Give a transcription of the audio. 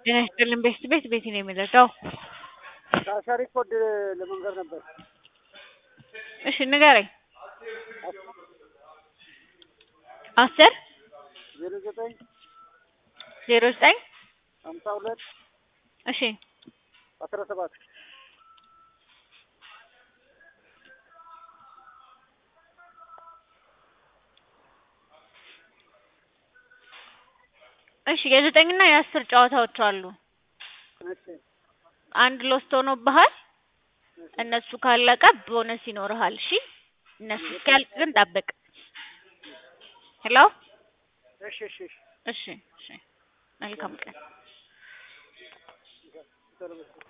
ጤና ይስጥልን ቤት ቤት ቤት ነው የሚረዳው። ታሳሪ ኮድ ለመንገር ነበር። እሺ ንገረኝ። አስር ዜሮ ዘጠኝ ዜሮ ዘጠኝ ሀምሳ ሁለት እሺ አስራ ሰባት እሺ የዘጠኝና የአስር ጨዋታዎች አሉ። እሺ አንድ ሎስት ሆኖብሃል። እነሱ ካለቀ ቦነስ ይኖርሃል። እሺ እነሱ እስኪያልቅ ግን ጠብቅ። ሄሎ እሺ እሺ እሺ እሺ እሺ መልካም ቀን። ሰላም